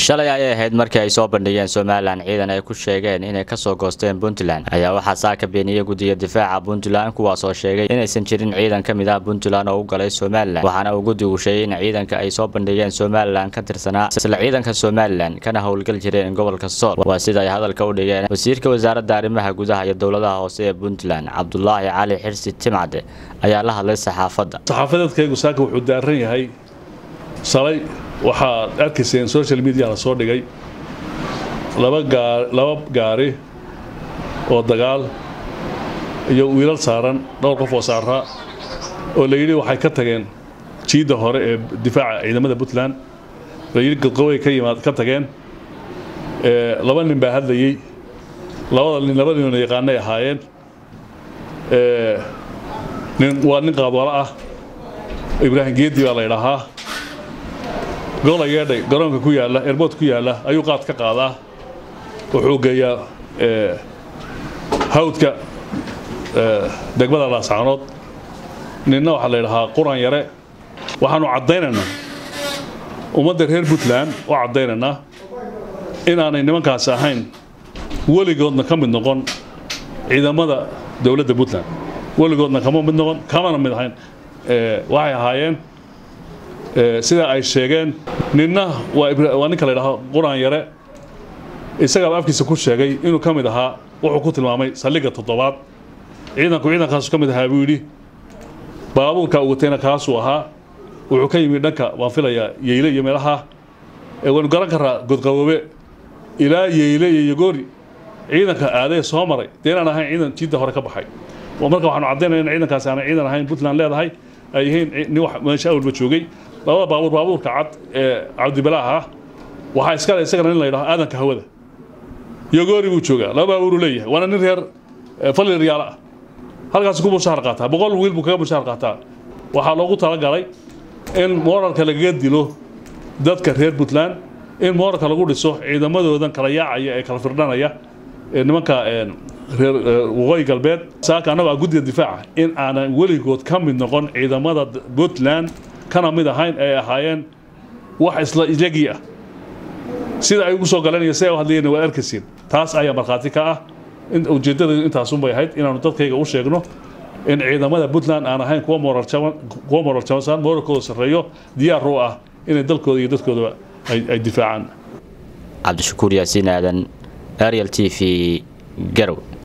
shalay ayay ahayd markii ay soo bandhigeen somalilan ciidan ay ku sheegeen inay kasoo goosteen puntland ayaa waxaa saaka beeniyey guddiga difaaca puntland kuwaasoo sheegay inaysan jirin ciidan ka mid ah puntland oo u galay somalilan waxaana uu guddigu sheegay in ciidanka ay soo bandhigeen somalilan ka tirsanaa isla ciidanka somalilan kana howlgal jireen gobolka sool waa sida ay hadalka u dhigeen wasiirka wasaaradda arrimaha gudaha iyo dowladaha hoose ee puntland cabdulaahi cali xirsi timcade ayaa la hadlay saxaafadda saxaafadeedkaygu saaka wuxuu daaran yahay shalay waxaad arkayseen social media la soo dhigay laba gaa laba gaari oo dagaal iyo wiilal saaran dhowr qof oo saaraa oo la yidhi waxay ka tageen jiidda hore ee difaaca ciidamada puntland la yidhi gadqoway ka yimaad ka tageen laba nin baa hadlayey labada nin laba ninoo yaqaanay ahaayeen nin waa nin qaadwalo ah ibraahim geedi baa la ydhahaa goola yeedhay garoonka ku yaalla airboort ku yaalla ayuu qaad ka qaadaa wuxuu geeyaa hawdka degmada laascaanood ninna waxaa la ydhahaa quran yare waxaanu caddaynaynaa ummadda reer puntland oo caddaynaynaa inaanay nimankaasi ahayn weligoodna ka mid noqon ciidamada dowladda puntland weligoodna kama mid noqon kamana mid ahayn waxay ahaayeen sida ay sheegeen ninna waa ninka la ydhaho quraan yare isagaaba afkiisa ku sheegay inuu ka mid ahaa wuxuu ku tilmaamay saldhigga toddobaad ciidanku ciidankaasu ka mid ahaa buu yidhi baabuurka uu watayna kaasuu ahaa wuxuu ka yimid dhanka waan filayaa yeyle iyo meelaha waynu garan karaa godqaboobe ilaa yeyle iyo yogoori ciidanka aadee soo maray dee inaan ahayn ciidan jiidda hore ka baxay marka waxaanu caddaynaya in ciidankaasi aanay ciidan ahayn puntland leedahay ay yihiin nin meesha awalba joogay labada baabuur baabuurka cad ee cabdibalaax ah waxaa iskale isagana nin la ydhaho aadanka hawada yogoori buu joogaa laba baabuuruu leeyahay waana nin reer falli riyaala ah halkaas ku mushaar qaataa boqol wiil buu kaga mushaar qaataa waxaa loogu talagalay in mooralka lagaga dilo dadka reer puntland in mooralka lagu dhiso ciidamadoodan kala yaacaya ee kala firdhanaya ee nimanka reer waqooyi galbeed saaka annagoo ah guddiga difaaca in aanan weligood ka mid noqon ciidamada puntland kana mid ahayn ay ahaayeen wax isla iyagii ah sida ay ugu soo galeen iyo si ay u hadlayeen waad arkaysiin taas ayaa markhaati ka ah ujeeddadaydu intaasunbay ahayd inaanu dadkayga u sheegno in ciidamada puntland aan ahayn kuwa kuwa moral jaban moralkooda sarreeyo diyaar u ah inay dalkooda iyo dadkoodaba ay difaacaan cabdishakuur yaasiin aadan ariel t v garow